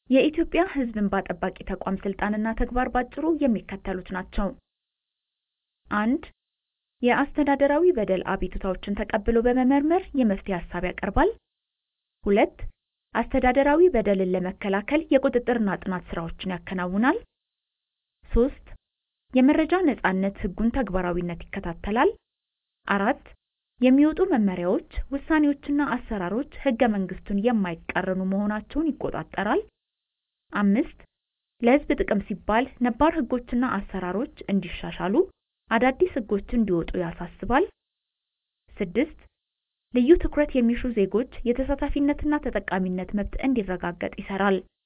የኢትዮጵያ ሕዝብ እንባ ጠባቂ ተቋም ሥልጣንና ተግባር ባጭሩ የሚከተሉት ናቸው፦ 1. የአስተዳደራዊ በደል አቤቱታዎችን ተቀብሎ በመመርመር የመፍትሔ ሐሳብ ያቀርባል። 2. አስተዳደራዊ በደልን ለመከላከል የቁጥጥርና ጥናት ሥራዎችን ያከናውናል። 3. የመረጃ ነፃነት ሕጉን ተግባራዊነት ይከታተላል። 4. የሚወጡ መመሪያዎች፣ ውሳኔዎችና አሰራሮች ሕገ መንግሥቱን የማይቃረኑ መሆናቸውን ይቆጣጠራል። 5. ለሕዝብ ጥቅም ሲባል ነባር ሕጎችና አሰራሮች እንዲሻሻሉ አዳዲስ ሕጎች እንዲወጡ ያሳስባል። 6. ልዩ ትኩረት የሚሹ ዜጎች የተሳታፊነትና ተጠቃሚነት መብት እንዲረጋገጥ ይሠራል።